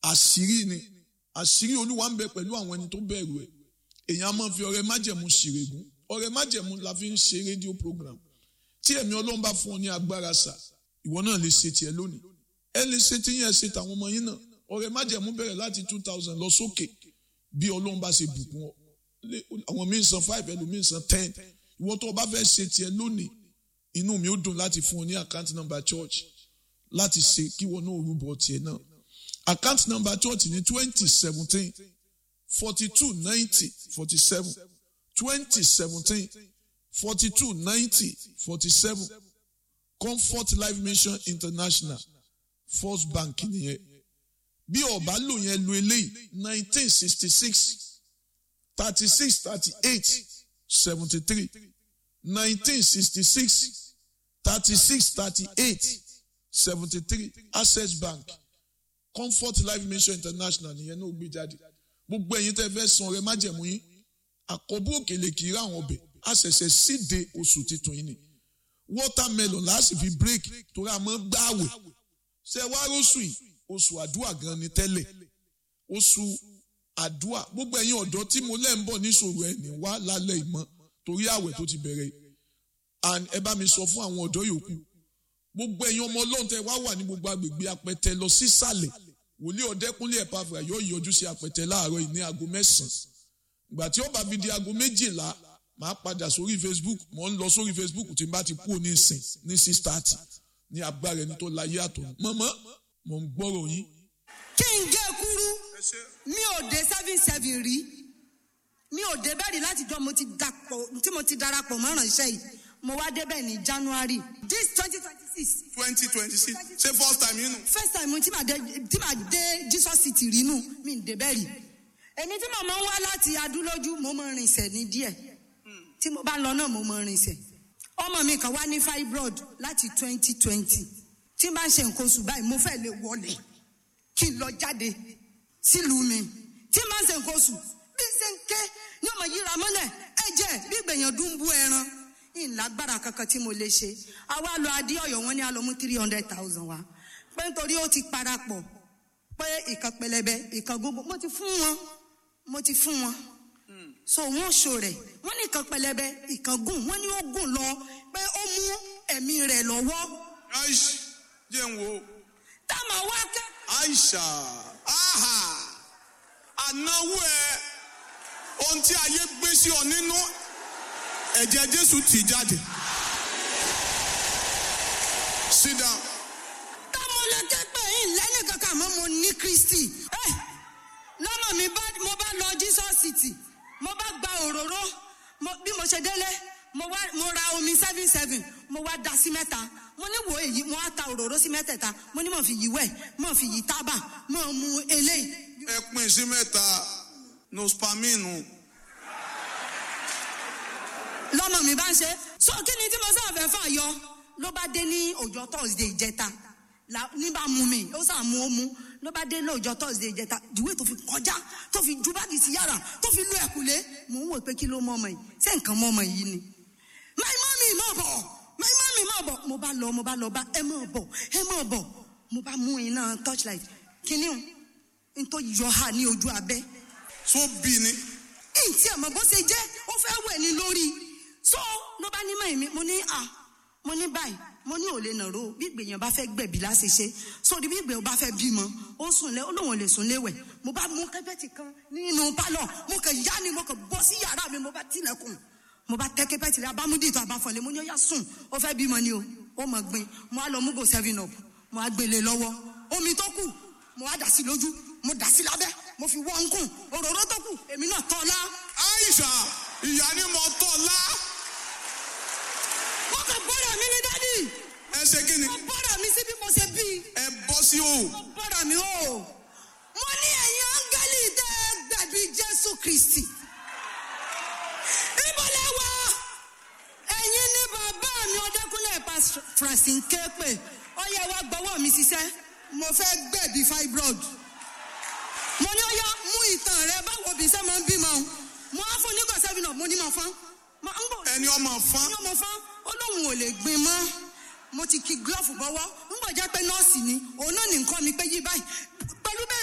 àṣírí ni àṣírí olúwa ń bẹ pẹ̀lú àwọn ẹni tó bẹ̀rù ẹ̀ èèyàn á máa fi ọrẹ májẹ̀mú ṣìrègùn ọrẹ májẹ̀mú la fi ń ṣe rédíò program tí ẹ̀mí ọlọ́run bá fún ọ ní agbára sà ìwọ náà lè ṣe tiẹ̀ lónìí ẹ lè ṣe tí yẹn ṣe tàwọn ọmọ yín náà ọrẹ májẹ̀mú bẹ̀rẹ̀ láti two thousand lọ sókè bí ọlọ́run bá ṣe bùkún ọ àwọn míín san five ẹlòmíín san ten ìwọ tó o bá fẹ́ ṣe tiẹ̀ lónìí inú mi ó dùn láti fún ọ ní account number church láti ṣe kí wọn náà rúbọ tiẹ̀ náà account number church ní twenty seventeen forty two ninety forty seven twenty seventeen forty two ninety forty seven comfort life mission international first bank nìyẹn bí ọba lò yẹn lo eléyìí nineteen sixty six thirty six thirty eight seventy three nineteen sixty six thirty six thirty eight seventy three access bank comfort life mission international nìyẹn náà gbé jáde gbogbo ẹ̀yin tẹ́ fẹ́ san ọrẹ májẹ̀mú yín àkọ́bù òkèlè kì í rà àwọn ọbẹ̀ a ṣẹ̀ṣẹ̀ síde oṣù titun yìí ni watermelon láti fi break torí a máa ń gbààwẹ̀ ṣe wá róṣù yìí oṣù àdúrà gan ni tẹ́lẹ̀ oṣù àdúrà gbogbo ẹ̀yin ọ̀dọ́ tí mo lẹ́ ń bọ̀ níṣòro ẹ̀ ní wá lálẹ́ ìmọ̀ torí àwẹ̀ tó ti bẹ̀rẹ̀ and ẹ bá mi sọ fún àwọn ọ̀dọ́ yòókù gbogbo ẹ̀yin ọmọ ọlọ́run tẹ wá wà ní gbogbo agbègbè apẹtẹ lọ sísàlẹ̀ wòlíì ọ̀dẹ́kúnlé ẹ̀pàfà yóò yọjú sí apẹtẹ láàárọ̀ yìí ní aago mẹ́sàn-án ìgbà tí ó bá fi di aago méjìlá màá padà sórí facebook mò ń lọ sórí facebook tí n bá ti kúrò ní ìsìn ní six thirty ní agbára ẹni tó láyé àtọ̀ mọ́mọ́ mò ń gbọ́rọ̀ yín. kí n gé kúrú mi ò dé seven seven rí mi ò dé bẹ́ẹ̀ rí látijọ́ mo ti dàpọ̀ tí mo ti darapọ̀ mọ́ràn iṣẹ́ yìí mo wá débẹ̀ ní january this twenty twenty six twenty twenty six ṣé first time yín nù. first time tí màá dé tí màá dé jesus city rí nù mi ò dé bẹ́ẹ̀ rí èmi tí mo máa ń wá láti adúlójú mo máa ń rinsẹ̀ ní díẹ̀ tí mo bá lọ náà mo máa ń rinsẹ̀ ọmọ mi kan wá ní fibroid láti twenty twenty tí n bá ń ṣe nǹkan oṣù báyìí mo fẹ́ lè wọlé kí n lọ jáde sílùú mi tí n bá ń ṣe nǹkan oṣù bí n ṣe ń ké ní ọmọ yíra mọ́lẹ̀ ẹ̀jẹ̀ bí gbèyàn dún bú ẹran ìlágbára kankan tí mo lè ṣe àwa lọ adé ọ̀yọ́ wọn ní a lọ mú three hundred thousand wa pé nítorí ó ti parapọ̀ pé ìkan pẹlẹbẹ ìkan gbogbo mo ti fún wọn mo ti fún wọn so wọn ṣò rẹ wọn ní ìkan pẹlẹbẹ ìkan gùn wọn ní ó gùn lọ pé ó mú ẹ̀mí rẹ̀ lọ́wọ́ aish jẹ́ ń wo táwọn wá kẹ́ aisha aha ànáwó ẹ ohun tí ayé gbé sí ọ nínú ẹ̀jẹ̀ jésù tì jáde sit down táwọn lè ké pé yín lẹ́nu kankan àmọ́ mo ní kristi ẹ lọ́mọ mi bá mo bá lọ jesus city mo bá gba òróró mo- bí mo ṣe délé mo wá mo ra omi seven seven mo wá da sí mẹ́ta mo ní wo èyí mo wá ta òróró sí mẹ́tẹ̀ẹ̀ta mo ní mo fi yí wẹ̀ mo fi yí tábà mo mu eléyìí ẹ pín sí mẹ́ta nospaminu lọ́mọ mi bá ń ṣe so kí ni tí mo sáà fẹ́ fà yọ ló bá dé ní ọjọ́ thursday ìjẹta la- ní bá mú mi ó sà mú ó mú ló bá dé ní ọjọ́ thursday ìjẹta ìwé tó fi kọjá tó fi ju báàgì sí yàrá tó fi lu ẹ̀kúlé mò ń wò pé kí ló mọ ọmọ yìí ṣé nǹkan mọ ọmọ yìí ni my mommy má bọ̀ my mommy má bọ̀ mo bá lọ mo bá lọ bá ẹ má bọ̀ ẹ má bọ̀ mo bá mú iná torchlight kíní o n tó yọ ha ní ojú abẹ́ tó bí ni ntí àmọ́ bó ṣe jẹ́ ó fẹ́ wẹ̀ ní lórí so ló bá ní mọ̀ mi mo ní à mo ní báyìí mo ní ò lè nàró bí ìgbèyàn bá fẹ́ gbẹ̀bí láṣẹ ṣe so bí ìgbèyàn bá fẹ́ bímọ ó sùn lẹ ó lóun ò lè sùn léwẹ̀ mo bá mú kẹ́pẹ́tì kan nínú pálọ̀ mo kàn yá ni mo kàn bọ́ sí yàrá mi mo bá tilẹ̀kùn mo bá tẹ́ kẹ́pẹ́tì rẹ abámúdì tó abáfọ̀lẹ́ mo ní ó yá sùn ó fẹ́ bímọ ni o ó mọ̀ gbin mo á lọ mú go seven up mo á gbélé lọ́wọ́ omi tó kù mo á dà sí lójú mo dà sí lábẹ́ mo fi wọ́n ń kùn òróró tó kù èmi náà tọ́ ọ lá aisha ìyá ni mo tọ̀ lá wọ́n kàn bọ́dà mi ní dádì ẹ ṣe kí ni wọ́n bọ́dà mi sí bí mo ṣe bí ẹ bọ́ sí o wọ́n bọ́dà mi o mo ní ẹ̀yin áńgẹ́lì tẹ́ ẹ gbẹ̀bí jésù kristi ìbọ̀lẹ̀ wa ẹ̀yin ní bàbá mi ọdẹkùnlé pa francine képe ọyẹ wa gbọ́wọ́ mi ṣiṣẹ́ mo fẹ́ gbẹ̀bí fibroid mo ní ọyá mú ìtàn rẹ báwo bí sẹ́ máa ń bímọ mo á fún nígbà sẹ́fìnà mo ní mọ̀ fún mo ń bọ̀ ẹni ọmọ fán ní ọmọ fún ó lóun ò lè gbin mọ́ mo ti ki glove bọ́wọ́ ń bọ̀ jẹ́ pé nọ́ọ̀sì ni òun náà ní nǹkan mi pé yí báyìí pẹ̀lú